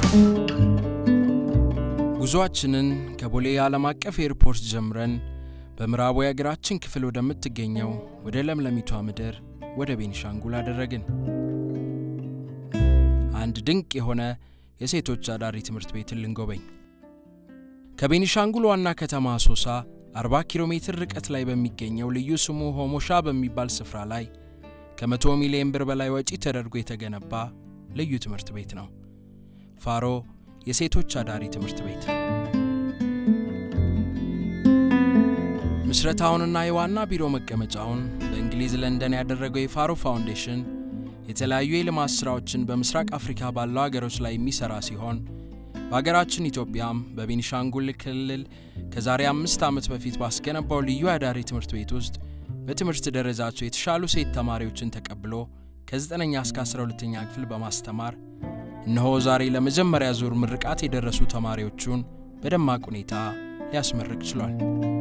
ጉዞአችንን ከቦሌ ዓለም አቀፍ ኤርፖርት ጀምረን በምዕራቡ የአገራችን ክፍል ወደምትገኘው ወደ ለምለሚቷ ምድር ወደ ቤኒሻንጉል አደረግን። አንድ ድንቅ የሆነ የሴቶች አዳሪ ትምህርት ቤትን ልንጎበኝ። ከቤኒሻንጉል ዋና ከተማ አሶሳ 40 ኪሎ ሜትር ርቀት ላይ በሚገኘው ልዩ ስሙ ሆሞሻ በሚባል ስፍራ ላይ ከመቶ ሚሊዮን ብር በላይ ወጪ ተደርጎ የተገነባ ልዩ ትምህርት ቤት ነው። ፋሮ የሴቶች አዳሪ ትምህርት ቤት ምስረታውንና የዋና ቢሮ መቀመጫውን በእንግሊዝ ለንደን ያደረገው የፋሮ ፋውንዴሽን የተለያዩ የልማት ሥራዎችን በምስራቅ አፍሪካ ባለው አገሮች ላይ የሚሠራ ሲሆን በአገራችን ኢትዮጵያም በቤኒሻንጉል ክልል ከዛሬ አምስት ዓመት በፊት ባስገነባው ልዩ አዳሪ ትምህርት ቤት ውስጥ በትምህርት ደረጃቸው የተሻሉ ሴት ተማሪዎችን ተቀብሎ ከ9ኛ እስከ 12ኛ ክፍል በማስተማር እነሆ ዛሬ ለመጀመሪያ ዙር ምርቃት የደረሱ ተማሪዎቹን በደማቅ ሁኔታ ሊያስመርቅ ችሏል።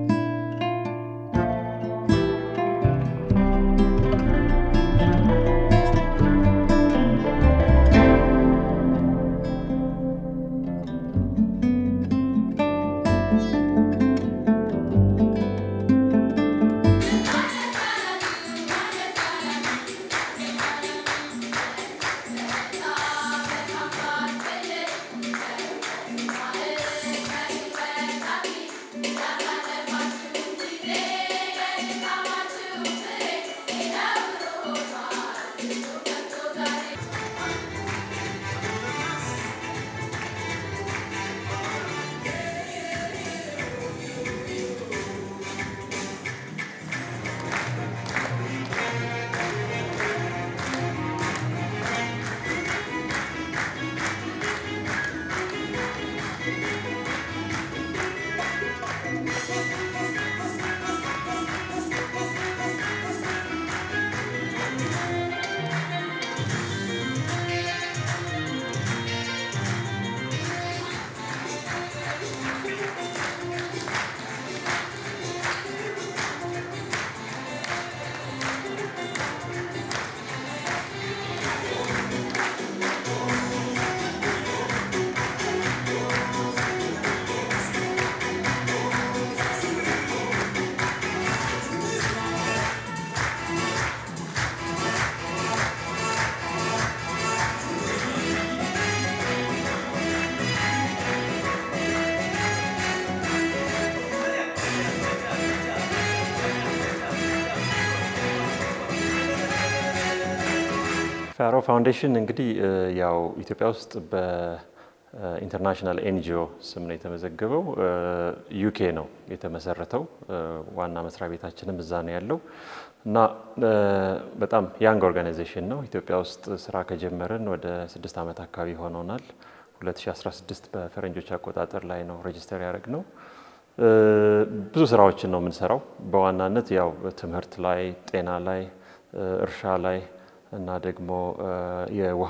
ፋሮ ፋውንዴሽን እንግዲህ ያው ኢትዮጵያ ውስጥ በኢንተርናሽናል ኤንጂኦ ስም ነው የተመዘገበው። ዩኬ ነው የተመሰረተው። ዋና መስሪያ ቤታችንም እዛ ነው ያለው እና በጣም ያንግ ኦርጋናይዜሽን ነው። ኢትዮጵያ ውስጥ ስራ ከጀመርን ወደ ስድስት ዓመት አካባቢ ሆኖናል። 2016 በፈረንጆች አቆጣጠር ላይ ነው ሬጅስተር ያደረግ ነው። ብዙ ስራዎችን ነው የምንሰራው። በዋናነት ያው ትምህርት ላይ፣ ጤና ላይ፣ እርሻ ላይ እና ደግሞ የውሃ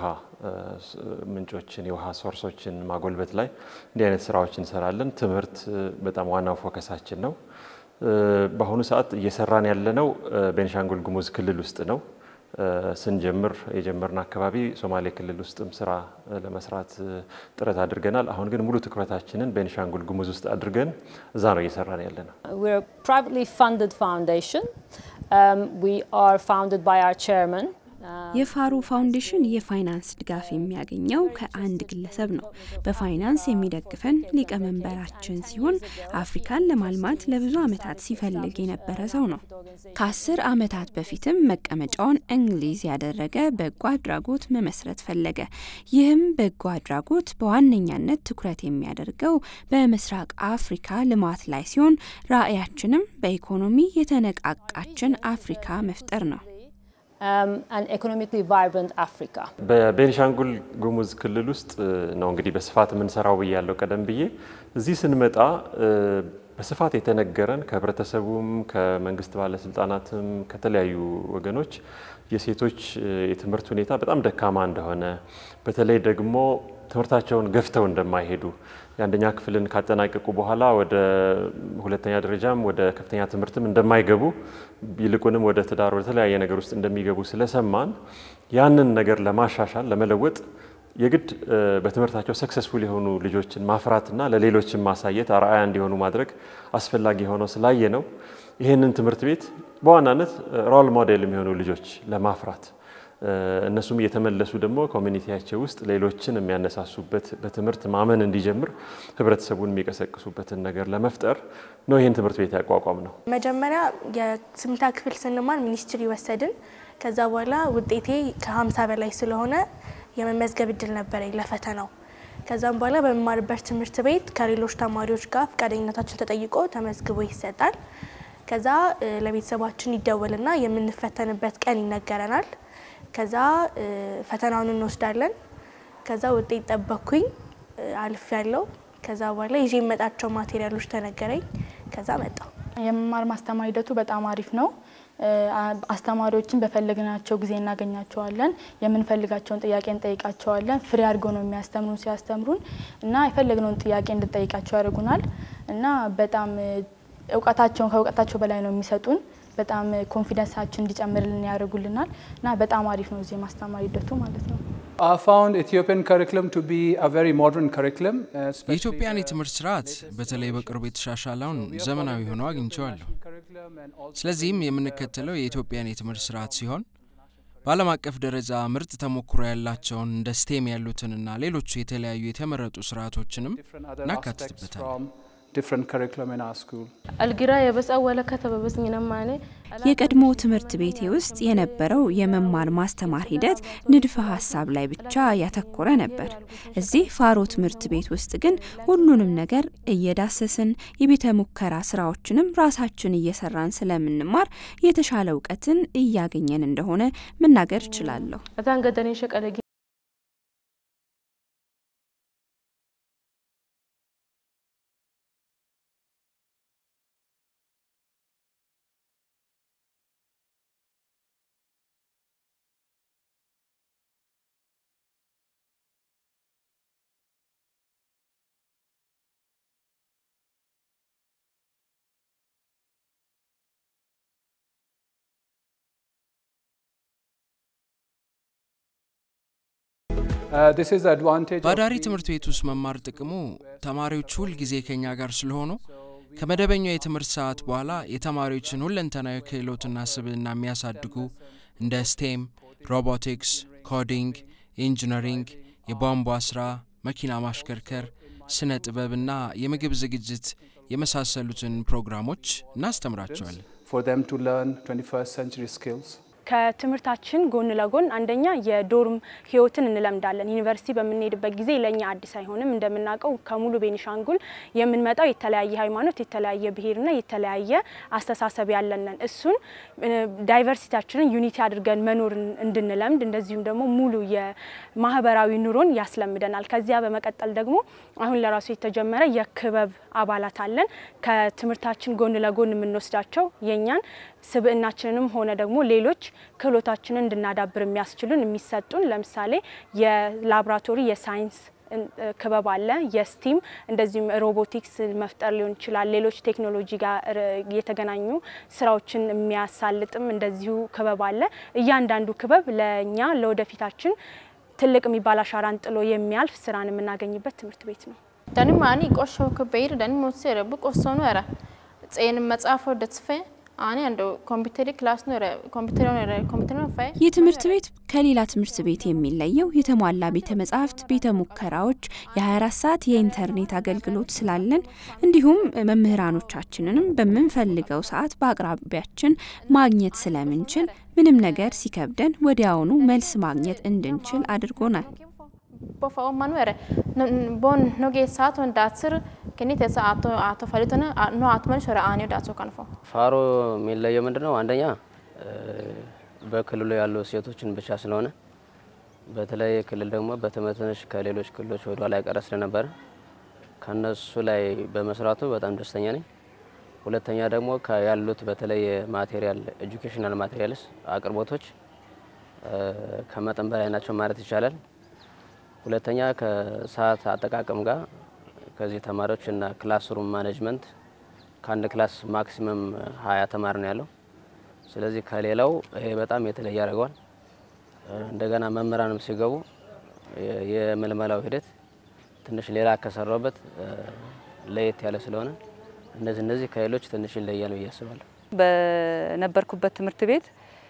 ምንጮችን የውሃ ሶርሶችን ማጎልበት ላይ እንዲህ አይነት ስራዎች እንሰራለን። ትምህርት በጣም ዋናው ፎከሳችን ነው። በአሁኑ ሰዓት እየሰራን ያለነው ቤኒሻንጉል ጉሙዝ ክልል ውስጥ ነው። ስንጀምር የጀመርን አካባቢ ሶማሌ ክልል ውስጥም ስራ ለመስራት ጥረት አድርገናል። አሁን ግን ሙሉ ትኩረታችንን ቤኒሻንጉል ጉሙዝ ውስጥ አድርገን እዛ ነው እየሰራን ያለ ነው። We're a privately funded foundation. Um, we are founded by our chairman. የፋሮ ፋውንዴሽን የፋይናንስ ድጋፍ የሚያገኘው ከአንድ ግለሰብ ነው። በፋይናንስ የሚደግፈን ሊቀመንበራችን ሲሆን አፍሪካን ለማልማት ለብዙ ዓመታት ሲፈልግ የነበረ ሰው ነው። ከአስር ዓመታት በፊትም መቀመጫውን እንግሊዝ ያደረገ በጎ አድራጎት መመስረት ፈለገ። ይህም በጎ አድራጎት በዋነኛነት ትኩረት የሚያደርገው በምስራቅ አፍሪካ ልማት ላይ ሲሆን ራዕያችንም በኢኮኖሚ የተነቃቃችን አፍሪካ መፍጠር ነው። Um, an economically vibrant Africa. በቤኒሻንጉል ጉሙዝ ክልል ውስጥ ነው እንግዲህ በስፋት የምንሰራው ብያለው ቀደም ብዬ። እዚህ ስንመጣ በስፋት የተነገረን ከህብረተሰቡም ከመንግስት ባለስልጣናትም ከተለያዩ ወገኖች የሴቶች የትምህርት ሁኔታ በጣም ደካማ እንደሆነ በተለይ ደግሞ ትምህርታቸውን ገፍተው እንደማይሄዱ የአንደኛ ክፍልን ካጠናቀቁ በኋላ ወደ ሁለተኛ ደረጃም ወደ ከፍተኛ ትምህርትም እንደማይገቡ ይልቁንም ወደ ትዳር ወደ ተለያየ ነገር ውስጥ እንደሚገቡ ስለሰማን ያንን ነገር ለማሻሻል ለመለወጥ የግድ በትምህርታቸው ሰክሰስፉል የሆኑ ልጆችን ማፍራትና ለሌሎችን ማሳየት አርአያ እንዲሆኑ ማድረግ አስፈላጊ ሆነው ስላየ ነው ይህንን ትምህርት ቤት በዋናነት ሮል ሞዴል የሚሆኑ ልጆች ለማፍራት እነሱም እየተመለሱ ደግሞ ኮሚኒቲያቸው ውስጥ ሌሎችን የሚያነሳሱበት በትምህርት ማመን እንዲጀምር ህብረተሰቡን የሚቀሰቅሱበትን ነገር ለመፍጠር ነው ይህን ትምህርት ቤት ያቋቋም ነው። መጀመሪያ የስምንተኛ ክፍል ስንማር ሚኒስትሪ ወሰድን። ከዛ በኋላ ውጤቴ ከ50 በላይ ስለሆነ የመመዝገብ እድል ነበረኝ ለፈተናው። ከዛም በኋላ በመማርበት ትምህርት ቤት ከሌሎች ተማሪዎች ጋር ፈቃደኝነታችን ተጠይቆ ተመዝግቦ ይሰጣል። ከዛ ለቤተሰባችን ይደወልና የምንፈተንበት ቀን ይነገረናል። ከዛ ፈተናውን እንወስዳለን። ከዛ ውጤት ጠበቅኩኝ፣ አልፍ ያለው። ከዛ በኋላ ይዤ የመጣቸው ማቴሪያሎች ተነገረኝ። ከዛ መጣው። የመማር ማስተማር ሂደቱ በጣም አሪፍ ነው። አስተማሪዎችን በፈለግናቸው ጊዜ እናገኛቸዋለን። የምንፈልጋቸውን ጥያቄ እንጠይቃቸዋለን። ፍሬ አድርገው ነው የሚያስተምሩን ሲያስተምሩን እና የፈለግነውን ጥያቄ እንድጠይቃቸው ያደርጉናል እና በጣም እውቀታቸውን ከእውቀታቸው በላይ ነው የሚሰጡን። በጣም ኮንፊደንሳችን እንዲጨምርልን ያደርጉልናል እና በጣም አሪፍ ነው እዚህ የማስተማር ሂደቱ ማለት ነው። የኢትዮጵያን የትምህርት ስርዓት በተለይ በቅርቡ የተሻሻለውን ዘመናዊ ሆኖ አግኝቼዋለሁ። ስለዚህም የምንከተለው የኢትዮጵያን የትምህርት ስርዓት ሲሆን በዓለም አቀፍ ደረጃ ምርጥ ተሞክሮ ያላቸውን እንደ ስቴም ያሉትንና ሌሎቹ የተለያዩ የተመረጡ ስርዓቶችንም እናካትትበታለን። አልጊራ የበጻ ወለከተ በበስኝነማኔ የቀድሞ ትምህርት ቤቴ ውስጥ የነበረው የመማር ማስተማር ሂደት ንድፈ ሀሳብ ላይ ብቻ ያተኮረ ነበር። እዚህ ፋሮ ትምህርት ቤት ውስጥ ግን ሁሉንም ነገር እየዳሰስን የቤተ ሙከራ ስራዎችንም ራሳችን እየሰራን ስለምንማር የተሻለ እውቀትን እያገኘን እንደሆነ መናገር እችላለሁ። እዛን ገደኔ ሸቀለ በአዳሪ ትምህርት ቤት ውስጥ መማር ጥቅሙ ተማሪዎች ሁል ጊዜ ከኛ ጋር ስለሆኑ ከመደበኛው የትምህርት ሰዓት በኋላ የተማሪዎችን ሁለንተናዊ ክህሎትና ስብዕና የሚያሳድጉ እንደ ስቴም፣ ሮቦቲክስ፣ ኮዲንግ፣ ኢንጂነሪንግ፣ የቧንቧ ስራ፣ መኪና ማሽከርከር፣ ስነ ጥበብና የምግብ ዝግጅት የመሳሰሉትን ፕሮግራሞች እናስተምራቸዋለን። ከትምህርታችን ጎን ለጎን አንደኛ የዶርም ህይወትን እንለምዳለን። ዩኒቨርሲቲ በምንሄድበት ጊዜ ለእኛ አዲስ አይሆንም። እንደምናውቀው ከሙሉ ቤኒሻንጉል የምንመጣው የተለያየ ሃይማኖት፣ የተለያየ ብሔርና የተለያየ አስተሳሰብ ያለንን እሱን ዳይቨርሲቲያችንን ዩኒቲ አድርገን መኖር እንድንለምድ እንደዚሁም ደግሞ ሙሉ የማህበራዊ ኑሮን ያስለምደናል። ከዚያ በመቀጠል ደግሞ አሁን ለራሱ የተጀመረ የክበብ አባላት አለን። ከትምህርታችን ጎን ለጎን የምንወስዳቸው የእኛን ስብዕናችንንም ሆነ ደግሞ ሌሎች ክህሎታችንን እንድናዳብር የሚያስችሉን የሚሰጡን ለምሳሌ የላብራቶሪ የሳይንስ ክበብ አለ። የስቲም እንደዚሁም ሮቦቲክስ መፍጠር ሊሆን ይችላል። ሌሎች ቴክኖሎጂ ጋር የተገናኙ ስራዎችን የሚያሳልጥም እንደዚሁ ክበብ አለ። እያንዳንዱ ክበብ ለእኛ ለወደፊታችን ትልቅ የሚባል አሻራን ጥሎ የሚያልፍ ስራን የምናገኝበት ትምህርት ቤት ነው። ደኒ ማኒ ቆሾ ክበይር ደኒ ሞሴረ ብቆሶኑ ረ ጼን መጽሐፎ ደትስፈ አኔ አንዶ ኮምፒውተሪ ክላስ ነው ኮምፒውተር ነው ኮምፒውተር ነው ፋይ ይህ ትምህርት ቤት ከሌላ ትምህርት ቤት የሚለየው የተሟላ ቤተ መጻሕፍት፣ ቤተ ሙከራዎች፣ የ24 ሰዓት የኢንተርኔት አገልግሎት ስላለን እንዲሁም መምህራኖቻችንንም በምንፈልገው ሰዓት በአቅራቢያችን ማግኘት ስለምንችል ምንም ነገር ሲከብደን ወዲያውኑ መልስ ማግኘት እንድንችል አድርጎናል። bofa o manuere bon no ge sato datsir kini tesa ato ato falitone no atman shora anio datso kanfo ፋሮ የሚለየው ምንድን ነው? አንደኛ በክልሉ ያሉ ሴቶችን ብቻ ስለሆነ በተለይ ክልል ደግሞ በትምህርትሽ ከሌሎች ክልሎች ወደ ኋላ የቀረ ስለነበረ ከነሱ ላይ በመስራቱ በጣም ደስተኛ ነኝ። ሁለተኛ ደግሞ ያሉት በተለይ ማቴሪያል ኤጁኬሽናል ማቴሪያልስ አቅርቦቶች ከመጠን በላይ ናቸው ማለት ይቻላል። ሁለተኛ ከሰዓት አጠቃቀም ጋር ከዚህ ተማሪዎች እና ክላስሩም ማኔጅመንት ከአንድ ክላስ ማክሲመም ሀያ ተማሪ ነው ያለው። ስለዚህ ከሌላው ይሄ በጣም የተለየ ያደርገዋል። እንደገና መምህራንም ሲገቡ የምልመላው ሂደት ትንሽ ሌላ ከሰራበት ለየት ያለ ስለሆነ እነዚህ እነዚህ ከሌሎች ትንሽ ይለያል ብዬ አስባለሁ። በነበርኩበት ትምህርት ቤት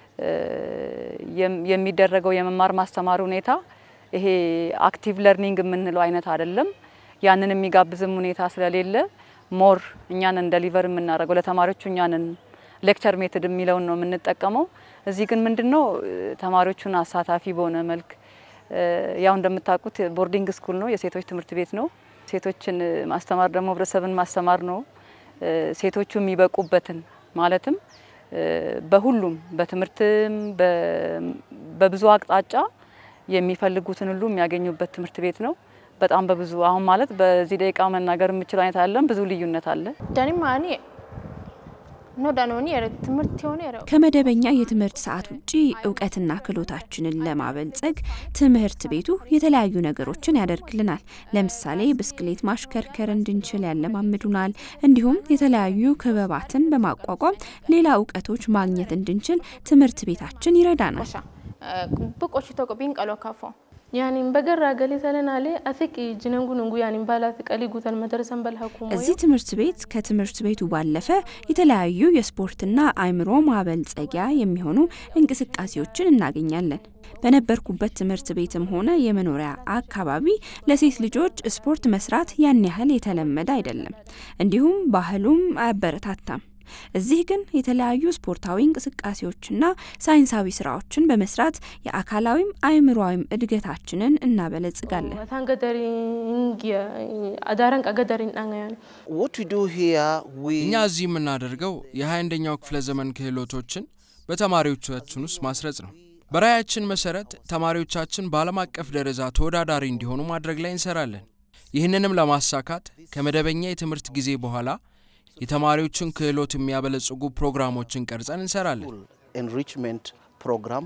የሚደረገው የመማር ማስተማር ሁኔታ ይሄ አክቲቭ ለርኒንግ የምንለው አይነት አይደለም። ያንን የሚጋብዝም ሁኔታ ስለሌለ ሞር እኛንን ደሊቨር የምናደርገው ለተማሪዎቹ እኛንን ሌክቸር ሜትድ የሚለውን ነው የምንጠቀመው። እዚህ ግን ምንድን ነው ተማሪዎቹን አሳታፊ በሆነ መልክ ያው እንደምታውቁት ቦርዲንግ ስኩል ነው፣ የሴቶች ትምህርት ቤት ነው። ሴቶችን ማስተማር ደግሞ ህብረተሰብን ማስተማር ነው። ሴቶቹ የሚበቁበትን ማለትም በሁሉም በትምህርትም በብዙ አቅጣጫ የሚፈልጉትን ሁሉ የሚያገኙበት ትምህርት ቤት ነው። በጣም በብዙ አሁን ማለት በዚህ ደቂቃ መናገር የምችል አይነት አለን። ብዙ ልዩነት አለ። ዳኒማኒ ኖዳኖኒ ትምህርት የሆነ ከመደበኛ የትምህርት ሰዓት ውጪ እውቀትና ክህሎታችንን ለማበልጸግ ትምህርት ቤቱ የተለያዩ ነገሮችን ያደርግልናል። ለምሳሌ ብስክሌት ማሽከርከር እንድንችል ያለማምዱናል። እንዲሁም የተለያዩ ክበባትን በማቋቋም ሌላ እውቀቶች ማግኘት እንድንችል ትምህርት ቤታችን ይረዳናል። ብቆች ተቆቢን ቀሎ ካፎ ያኒን በገራ ገሌ ሰለናሌ አፍቅ ጅነንጉ ንንጉ ያኒን ባላት ቀሊ ጉተን መደረሰን በልሀኩ እዚህ ትምህርት ቤት ከትምህርት ቤቱ ባለፈ የተለያዩ የስፖርትና አእምሮ ማበልጸጊያ የሚሆኑ እንቅስቃሴዎችን እናገኛለን። በነበርኩበት ትምህርት ቤትም ሆነ የመኖሪያ አካባቢ ለሴት ልጆች ስፖርት መስራት ያን ያህል የተለመደ አይደለም። እንዲሁም ባህሉም አያበረታታም። እዚህ ግን የተለያዩ ስፖርታዊ እንቅስቃሴዎችና ሳይንሳዊ ስራዎችን በመስራት የአካላዊም አእምሮዊም እድገታችንን እናበለጽጋለን። እኛ እዚህ የምናደርገው የ21ኛው ክፍለ ዘመን ክህሎቶችን በተማሪዎቻችን ውስጥ ማስረጽ ነው። በራያችን መሰረት ተማሪዎቻችን በዓለም አቀፍ ደረጃ ተወዳዳሪ እንዲሆኑ ማድረግ ላይ እንሰራለን። ይህንንም ለማሳካት ከመደበኛ የትምህርት ጊዜ በኋላ የተማሪዎችን ክህሎት የሚያበለጽጉ ፕሮግራሞችን ቀርጸን እንሰራለን። ኤንሪችመንት ፕሮግራም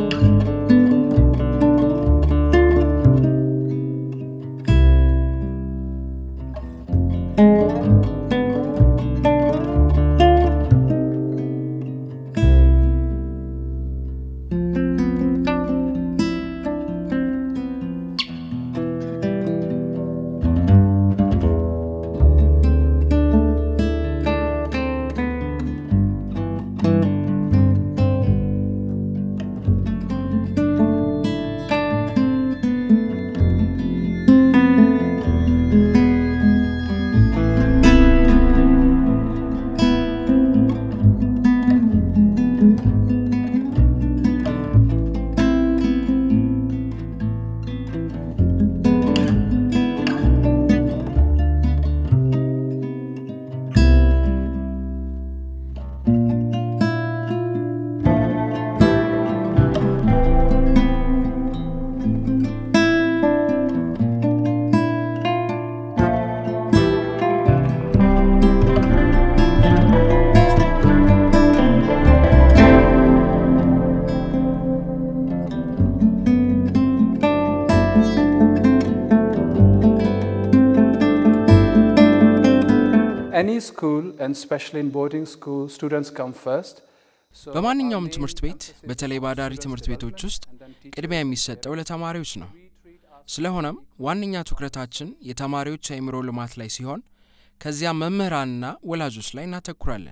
any school and especially in boarding school, students come first. በማንኛውም ትምህርት ቤት በተለይ ባዳሪ ትምህርት ቤቶች ውስጥ ቅድሚያ የሚሰጠው ለተማሪዎች ነው። ስለሆነም ዋነኛ ትኩረታችን የተማሪዎች አእምሮ ልማት ላይ ሲሆን ከዚያም መምህራንና ወላጆች ላይ እናተኩራለን።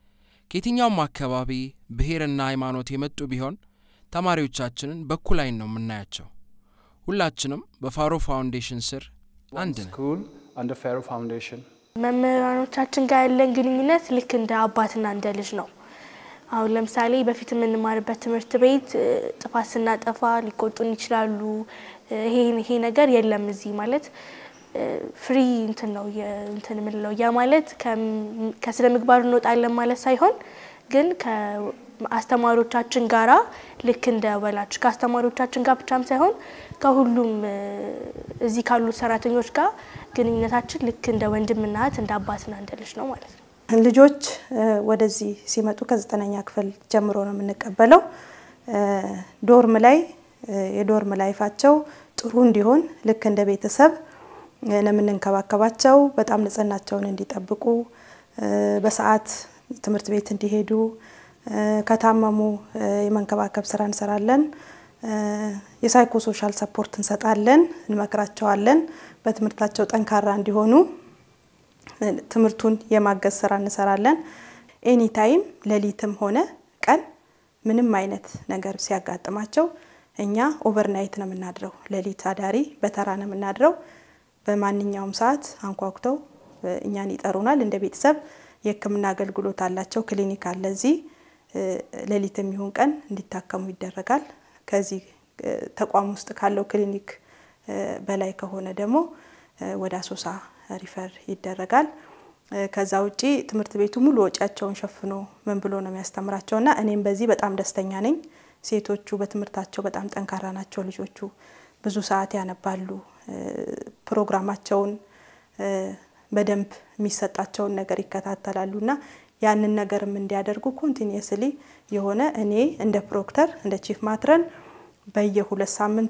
ከየትኛውም አካባቢ ብሔርና ሃይማኖት የመጡ ቢሆን ተማሪዎቻችንን በኩል ዓይን ነው የምናያቸው። ሁላችንም በፋሮ ፋውንዴሽን ስር አንድ ነን። School under Pharaoh Foundation. መምህራኖቻችን ጋር ያለን ግንኙነት ልክ እንደ አባትና እንደ ልጅ ነው። አሁን ለምሳሌ በፊት የምንማርበት ትምህርት ቤት እ፣ ጥፋት ስናጠፋ ሊቆጡን ይችላሉ። እ፣ ይሄ ይሄ ነገር የለም እዚህ ማለት ፍሪ እንትን ነው የ- እንትን የምንለው ያ ማለት ከም- ከስነ ምግባር እንወጣለን ማለት ሳይሆን ግን ከአስተማሪዎቻችን ጋራ ልክ እንደ ወላጅ ከአስተማሪዎቻችን ጋር ብቻም ሳይሆን ከሁሉም እ፣ እዚህ ካሉ ሰራተኞች ጋር ግንኙነታችን ልክ እንደ ወንድምና እህት እንደ አባትና እንደ ልጅ ነው ማለት ነው። ልጆች እ፣ ወደዚህ ሲመጡ ከዘጠነኛ ክፍል ጀምሮ ነው የምንቀበለው። እ፣ ዶርም ላይ እ፣ የዶርም ላይፋቸው ጥሩ እንዲሆን ልክ እንደ ቤተሰብ እ፣ ነው የምንንከባከባቸው። በጣም ንጽህናቸውን እንዲጠብቁ እ፣ በሰዓት ትምህርት ቤት እንዲሄዱ እ፣ ከታመሙ እ፣ የመንከባከብ ስራ እንሰራለን። የሳይኮሶሻል ሰፖርት እንሰጣለን፣ እንመክራቸዋለን። በትምህርታቸው ጠንካራ እንዲሆኑ ትምህርቱን የማገዝ ስራ እንሰራለን። ኤኒታይም ሌሊትም ሆነ ቀን ምንም አይነት ነገር ሲያጋጥማቸው እኛ ኦቨርናይት ነው የምናድረው። ሌሊት አዳሪ በተራ ነው የምናድረው። በማንኛውም ሰዓት አንኳኩተው እኛን ይጠሩናል። እንደ ቤተሰብ የሕክምና አገልግሎት አላቸው። ክሊኒክ አለ እዚህ። ሌሊት የሚሆን ቀን እንዲታከሙ ይደረጋል። ከዚህ ተቋም ውስጥ ካለው ክሊኒክ በላይ ከሆነ ደግሞ ወደ አሶሳ ሪፈር ይደረጋል። ከዛ ውጪ ትምህርት ቤቱ ሙሉ ወጪያቸውን ሸፍኖ ምን ብሎ ነው የሚያስተምራቸው እና እኔም በዚህ በጣም ደስተኛ ነኝ። ሴቶቹ በትምህርታቸው በጣም ጠንካራ ናቸው። ልጆቹ ብዙ ሰዓት ያነባሉ። ፕሮግራማቸውን በደንብ የሚሰጣቸውን ነገር ይከታተላሉ እና ያንን ነገርም እንዲያደርጉ ኮንቲኒየስሊ የሆነ እኔ እንደ ፕሮክተር እንደ ቺፍ ማትረን በየሁለት ሳምንቱ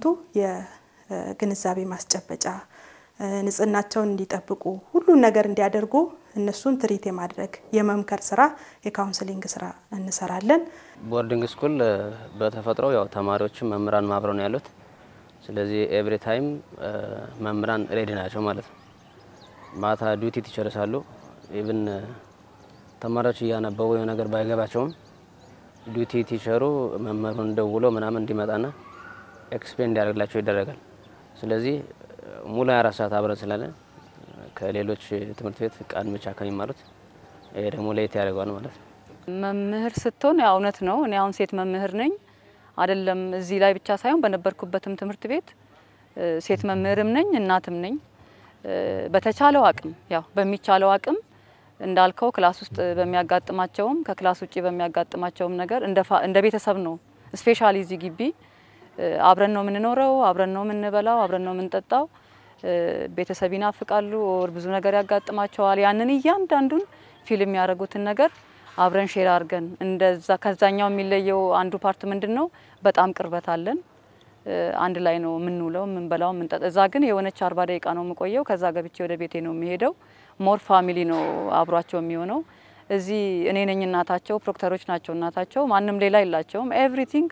የግንዛቤ ማስጨበጫ ንጽህናቸውን እንዲጠብቁ ሁሉን ነገር እንዲያደርጉ እነሱን ትሪት የማድረግ የመምከር ስራ የካውንስሊንግ ስራ እንሰራለን። ቦርዲንግ ስኩል በተፈጥሮ ያው ተማሪዎችም መምህራን አብረው ነው ያሉት። ስለዚህ ኤቭሪ ታይም መምህራን ሬዲ ናቸው ማለት ነው። ማታ ዲዩቲ ይጨርሳሉ። ኢቭን ተማሪዎች እያነበቡ የሆነ ነገር ባይገባቸውም ዲዩቲ ቲቸሩ መምህሩን ደውሎ ምናምን እንዲመጣና ኤክስፕሌን እንዲያደርግላቸው ይደረጋል። ስለዚህ ሙሉ 24 ሰዓት አብረን ስላለን ከሌሎች ትምህርት ቤት ቃል ብቻ ከሚማሩት ይሄ ደግሞ ለየት ያደርገዋል ማለት ነው። መምህር ስትሆን ያው እውነት ነው። እኔ አሁን ሴት መምህር ነኝ አይደለም እዚህ ላይ ብቻ ሳይሆን በነበርኩበትም ትምህርት ቤት ሴት መምህርም ነኝ እናትም ነኝ። በተቻለው አቅም ያው በሚቻለው አቅም እንዳልከው ክላስ ውስጥ በሚያጋጥማቸውም ከክላስ ውጭ በሚያጋጥማቸውም ነገር እንደ ቤተሰብ ነው። ስፔሻሊ እዚህ ግቢ አብረን ነው የምንኖረው፣ አብረን ነው የምንበላው፣ አብረን ነው የምንጠጣው። ቤተሰብ ይናፍቃሉ፣ ኦር ብዙ ነገር ያጋጥማቸዋል። ያንን እያንዳንዱን ፊልም የሚያደርጉትን ነገር አብረን ሼር አድርገን እንደዛ ከዛኛው የሚለየው አንዱ ፓርት ምንድን ነው? በጣም ቅርበት አለን። አንድ ላይ ነው የምንውለው፣ የምንበላው፣ የምንጠጣ። እዛ ግን የሆነች አርባ ደቂቃ ነው የምቆየው። ከዛ ገብቼ ወደ ቤቴ ነው የሚሄደው። ሞር ፋሚሊ ነው አብሯቸው የሚሆነው። እዚህ እኔ ነኝ እናታቸው፣ ፕሮክተሮች ናቸው እናታቸው። ማንም ሌላ የላቸውም። ኤቭሪቲንግ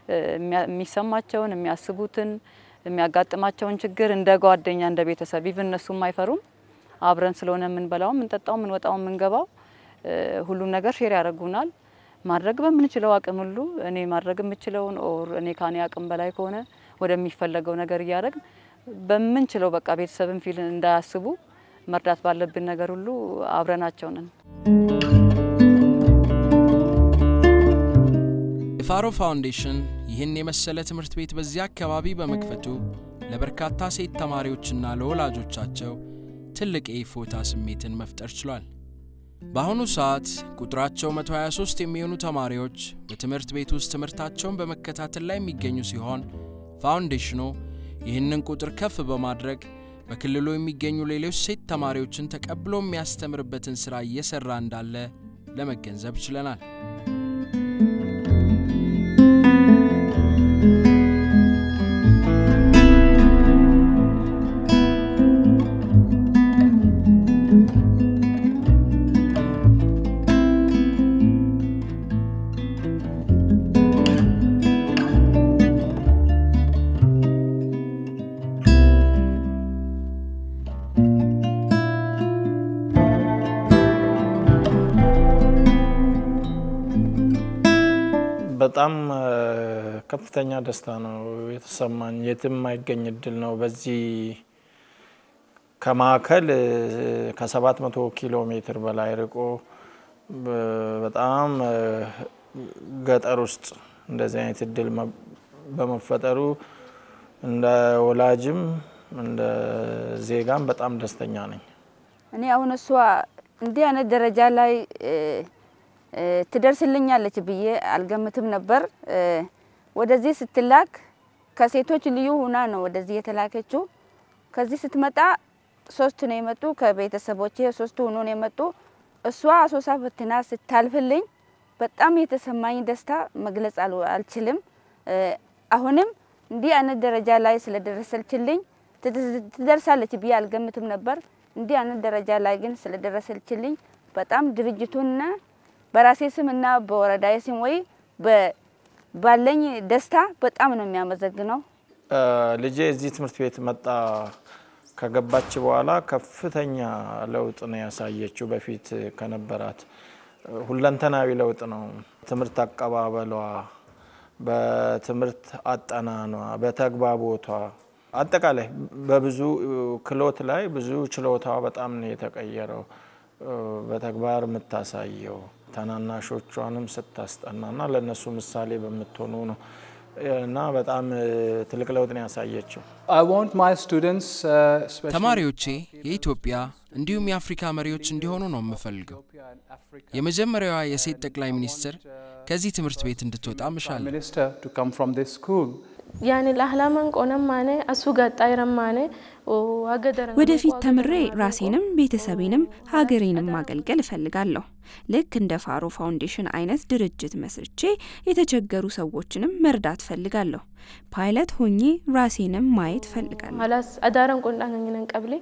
የሚሰማቸውን የሚያስቡትን የሚያጋጥማቸውን ችግር እንደ ጓደኛ እንደ ቤተሰብ ኢቭን እነሱም አይፈሩም። አብረን ስለሆነ የምንበላው የምንጠጣው የምንወጣው የምንገባው ሁሉም ነገር ሼር ያደርጉናል። ማድረግ በምንችለው አቅም ሁሉ እኔ ማድረግ የምችለውን ኦር እኔ ካኔ አቅም በላይ ከሆነ ወደሚፈለገው ነገር እያደረግን በምንችለው በቃ ቤተሰብን ፊል እንዳያስቡ መርዳት ባለብን ነገር ሁሉ አብረናቸው ነን። የፋሮ ፋውንዴሽን ይህን የመሰለ ትምህርት ቤት በዚህ አካባቢ በመክፈቱ ለበርካታ ሴት ተማሪዎችና ለወላጆቻቸው ትልቅ የእፎይታ ስሜትን መፍጠር ችሏል። በአሁኑ ሰዓት ቁጥራቸው 123 የሚሆኑ ተማሪዎች በትምህርት ቤት ውስጥ ትምህርታቸውን በመከታተል ላይ የሚገኙ ሲሆን ፋውንዴሽኑ ይህንን ቁጥር ከፍ በማድረግ በክልሉ የሚገኙ ሌሎች ሴት ተማሪዎችን ተቀብሎ የሚያስተምርበትን ሥራ እየሠራ እንዳለ ለመገንዘብ ችለናል። በጣም ከፍተኛ ደስታ ነው የተሰማኝ። የትም የማይገኝ እድል ነው። በዚህ ከማዕከል ከሰባት መቶ ኪሎ ሜትር በላይ ርቆ በጣም ገጠር ውስጥ እንደዚህ አይነት እድል በመፈጠሩ እንደ ወላጅም እንደ ዜጋም በጣም ደስተኛ ነኝ። እኔ አሁን እሷ እንዲህ አይነት ደረጃ ላይ ትደርስልኛለች ብዬ አልገምትም ነበር። ወደዚህ ስትላክ ከሴቶች ልዩ ሁና ነው ወደዚህ የተላከችው። ከዚህ ስትመጣ ሶስት ነው የመጡ ከቤተሰቦቼ ሶስቱ ሆኖ ነው የመጡ። እሷ አሶሳ ፈትና ስታልፍልኝ በጣም የተሰማኝ ደስታ መግለጽ አልችልም። አሁንም እንዲህ አይነት ደረጃ ላይ ስለደረሰችልኝ ትደርሳለች ብዬ አልገምትም ነበር። እንዲህ አይነት ደረጃ ላይ ግን ስለደረሰችልኝ በጣም ድርጅቱንና በራሴ ስም እና በወረዳዬ ስም ወይ ባለኝ ደስታ በጣም ነው የሚያመሰግነው። ልጄ እዚህ ትምህርት ቤት መጣ ከገባች በኋላ ከፍተኛ ለውጥ ነው ያሳየችው። በፊት ከነበራት ሁለንተናዊ ለውጥ ነው። ትምህርት አቀባበሏ፣ በትምህርት አጠናኗ፣ በተግባቦቷ አጠቃላይ በብዙ ክሎት ላይ ብዙ ችሎታ በጣም ነው የተቀየረው። በተግባር የምታሳየው ታናናሾቿንም ስታስጠናና ለእነሱ ምሳሌ በምትሆኑ ነው እና በጣም ትልቅ ለውጥ ነው ያሳየችው። ተማሪዎቼ የኢትዮጵያ እንዲሁም የአፍሪካ መሪዎች እንዲሆኑ ነው የምፈልገው። የመጀመሪያዋ የሴት ጠቅላይ ሚኒስትር ከዚህ ትምህርት ቤት እንድትወጣ ምሻለሁ። ያኔ ለአህላመን ቆነም ማኔ አሱ ጋጣይ ረማኔ ወደፊት ተምሬ ራሴንም ቤተሰቤንም ሀገሬንም ማገልገል እፈልጋለሁ። ልክ እንደ ፋሮ ፋውንዴሽን አይነት ድርጅት መስርቼ የተቸገሩ ሰዎችንም መርዳት እፈልጋለሁ። ፓይለት ሆኜ ራሴንም ማየት እፈልጋለሁ። ሀላስ አዳረን ቆንዳነኝነን ቀብሌ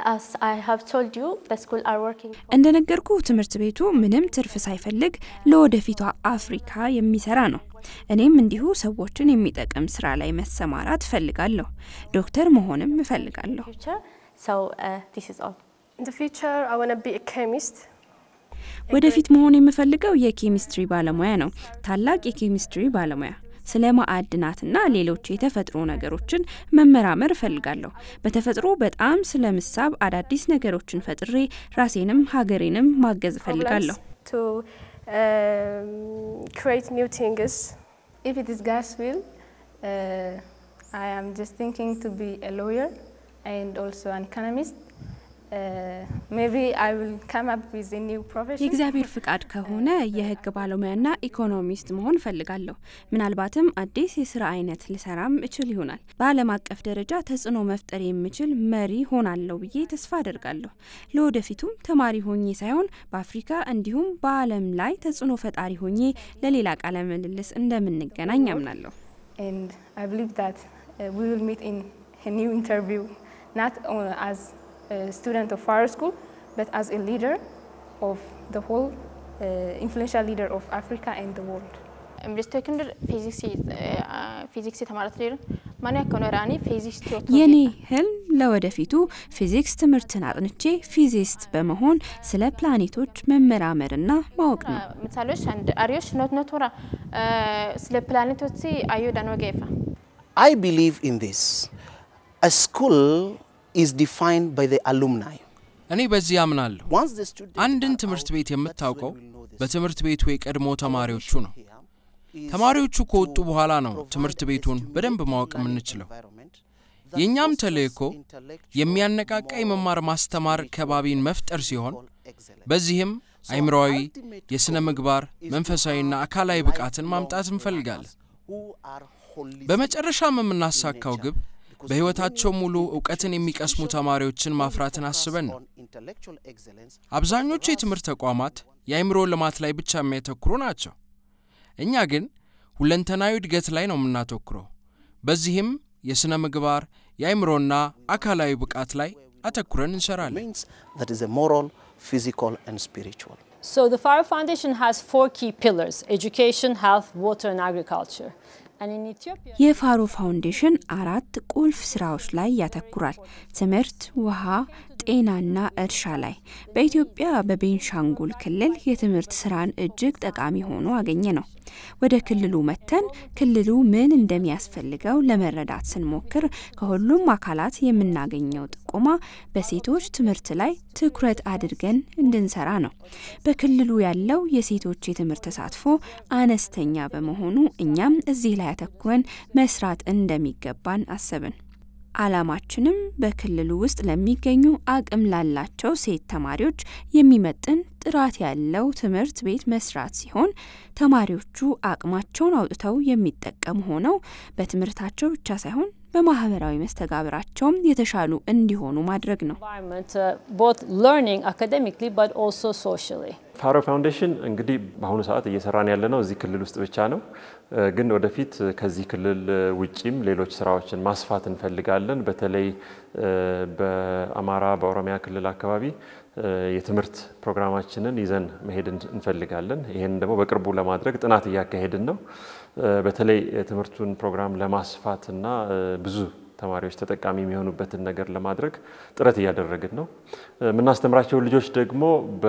እንደነገርኩ ትምህርት ቤቱ ምንም ትርፍ ሳይፈልግ ለወደፊቷ አፍሪካ የሚሰራ ነው። እኔም እንዲሁ ሰዎችን የሚጠቅም ስራ ላይ መሰማራት እፈልጋለሁ። ዶክተር መሆንም እፈልጋለሁ። ወደፊት መሆን የምፈልገው የኬሚስትሪ ባለሙያ ነው። ታላቅ የኬሚስትሪ ባለሙያ ስለ ማዕድናትና ሌሎች የተፈጥሮ ነገሮችን መመራመር እፈልጋለሁ። በተፈጥሮ በጣም ስለምሳብ አዳዲስ ነገሮችን ፈጥሬ ራሴንም ሀገሬንም ማገዝ እፈልጋለሁ። If it is God's will, uh, I am just thinking to be a lawyer and also an economist. የእግዚአብሔር ፍቃድ ከሆነ የህግ ባለሙያና ኢኮኖሚስት መሆን እፈልጋለሁ። ምናልባትም አዲስ የስራ አይነት ልሰራም እችል ይሆናል። በዓለም አቀፍ ደረጃ ተጽዕኖ መፍጠር የምችል መሪ ሆናለሁ ብዬ ተስፋ አደርጋለሁ። ለወደፊቱም ተማሪ ሆኜ ሳይሆን በአፍሪካ እንዲሁም በዓለም ላይ ተጽዕኖ ፈጣሪ ሆኜ ለሌላ ቃለ ምልልስ እንደምንገናኝ አምናለሁ። a student of Faro School, but as a leader of the whole uh, influential leader of Africa and the world. ምስተክንድር ፊዚክስ የተማረት ሌር ማን ያከኖራኒ ፊዚክስ የኔ ህልም ለወደፊቱ ፊዚክስ ትምህርትን አጥንቼ ፊዚስት በመሆን ስለ ፕላኔቶች መመራመርና ማወቅ ነው። ምሳሌዎች አንድ አሪዮሽ ኖት ኖቶራ ስለ ፕላኔቶች አዮ ዳኖ ገይፋ I believe in this. A school is defined by the alumni. እኔ በዚህ አምናለሁ። አንድን ትምህርት ቤት የምታውቀው በትምህርት ቤቱ የቀድሞ ተማሪዎቹ ነው። ተማሪዎቹ ከወጡ በኋላ ነው ትምህርት ቤቱን በደንብ ማወቅ የምንችለው። የእኛም ተልእኮ የሚያነቃቃ የመማር ማስተማር ከባቢን መፍጠር ሲሆን በዚህም አይምሮዊ፣ የሥነ ምግባር፣ መንፈሳዊና አካላዊ ብቃትን ማምጣት እንፈልጋለን። በመጨረሻም የምናሳካው ግብ በሕይወታቸው ሙሉ እውቀትን የሚቀስሙ ተማሪዎችን ማፍራትን አስበን ነው። አብዛኞቹ የትምህርት ተቋማት የአእምሮ ልማት ላይ ብቻ የሚያተኩሩ ናቸው። እኛ ግን ሁለንተናዊ እድገት ላይ ነው የምናተኩረው። በዚህም የሥነ ምግባር የአእምሮና አካላዊ ብቃት ላይ አተኩረን እንሰራለን። That is a moral, physical, and spiritual. So the Faro Foundation has four key pillars education, health, water, and agriculture. And in Ethiopia, የፋሮ ፋውንዴሽን አራት ቁልፍ ስራዎች ላይ ያተኩራል። ትምህርት፣ ውሃ፣ ጤናና እርሻ ላይ። በኢትዮጵያ በቤንሻንጉል ክልል የትምህርት ስራን እጅግ ጠቃሚ ሆኖ አገኘ ነው። ወደ ክልሉ መተን ክልሉ ምን እንደሚያስፈልገው ለመረዳት ስንሞክር ከሁሉም አካላት የምናገኘው ጥቆማ በሴቶች ትምህርት ላይ ትኩረት አድርገን እንድንሰራ ነው። በክልሉ ያለው የሴቶች የትምህርት ተሳትፎ አነስተኛ በመሆኑ እኛም እዚህ ላይ አተኩረን መስራት እንደሚገባን አሰብን። አላማችንም በክልሉ ውስጥ ለሚገኙ አቅም ላላቸው ሴት ተማሪዎች የሚመጥን ጥራት ያለው ትምህርት ቤት መስራት ሲሆን ተማሪዎቹ አቅማቸውን አውጥተው የሚጠቀሙ ሆነው በትምህርታቸው ብቻ ሳይሆን በማህበራዊ መስተጋብራቸውም የተሻሉ እንዲሆኑ ማድረግ ነው። environment, uh, both learning academically but also socially. ፋሮ ፋውንዴሽን እንግዲህ በአሁኑ ሰዓት እየሰራን ያለ ነው እዚህ ክልል ውስጥ ብቻ ነው። ግን ወደፊት ከዚህ ክልል ውጪም ሌሎች ስራዎችን ማስፋት እንፈልጋለን። በተለይ በአማራ፣ በኦሮሚያ ክልል አካባቢ የትምህርት ፕሮግራማችንን ይዘን መሄድ እንፈልጋለን። ይህን ደግሞ በቅርቡ ለማድረግ ጥናት እያካሄድን ነው። በተለይ የትምህርቱን ፕሮግራም ለማስፋትና ብዙ ተማሪዎች ተጠቃሚ የሚሆኑበትን ነገር ለማድረግ ጥረት እያደረግን ነው። የምናስተምራቸው ልጆች ደግሞ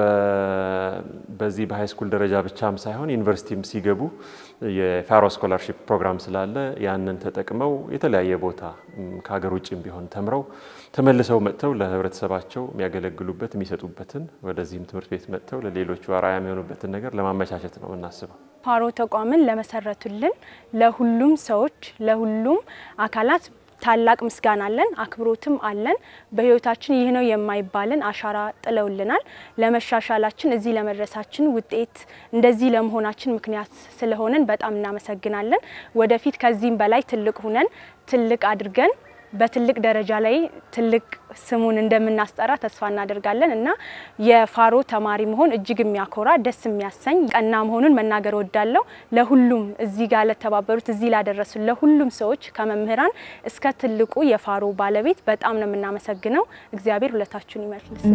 በዚህ በሃይስኩል ደረጃ ብቻም ሳይሆን ዩኒቨርሲቲም ሲገቡ የፋሮ ስኮላርሺፕ ፕሮግራም ስላለ ያንን ተጠቅመው የተለያየ ቦታ ከሀገር ውጭም ቢሆን ተምረው ተመልሰው መጥተው ለህብረተሰባቸው የሚያገለግሉበት የሚሰጡበትን ወደዚህም ትምህርት ቤት መጥተው ለሌሎቹ አርአያ የሚሆኑበትን ነገር ለማመቻቸት ነው የምናስበው። ፋሮ ተቋምን ለመሰረቱልን ለሁሉም ሰዎች ለሁሉም አካላት ታላቅ ምስጋና አለን፣ አክብሮትም አለን። በህይወታችን ይህ ነው የማይባልን አሻራ ጥለውልናል። ለመሻሻላችን እዚህ ለመድረሳችን ውጤት እንደዚህ ለመሆናችን ምክንያት ስለሆነን በጣም እናመሰግናለን። ወደፊት ከዚህም በላይ ትልቅ ሁነን ትልቅ አድርገን በትልቅ ደረጃ ላይ ትልቅ ስሙን እንደምናስጠራ ተስፋ እናደርጋለን እና የፋሮ ተማሪ መሆን እጅግ የሚያኮራ ደስ የሚያሰኝ ቀና መሆኑን መናገር ወዳለው ለሁሉም እዚህ ጋር ለተባበሩት እዚህ ላደረሱ ለሁሉም ሰዎች ከመምህራን እስከ ትልቁ የፋሮ ባለቤት በጣም ነው የምናመሰግነው። እግዚአብሔር ሁለታችሁን ይመልስልን።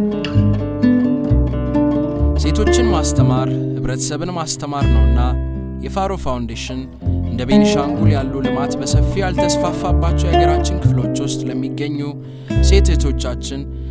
ሴቶችን ማስተማር ህብረተሰብን ማስተማር ነውና የፋሮ ፋውንዴሽን እንደ ቤኒሻንጉል ያሉ ልማት በሰፊው ያልተስፋፋባቸው የሀገራችን ክፍሎች ውስጥ ለሚገኙ ሴት እህቶቻችን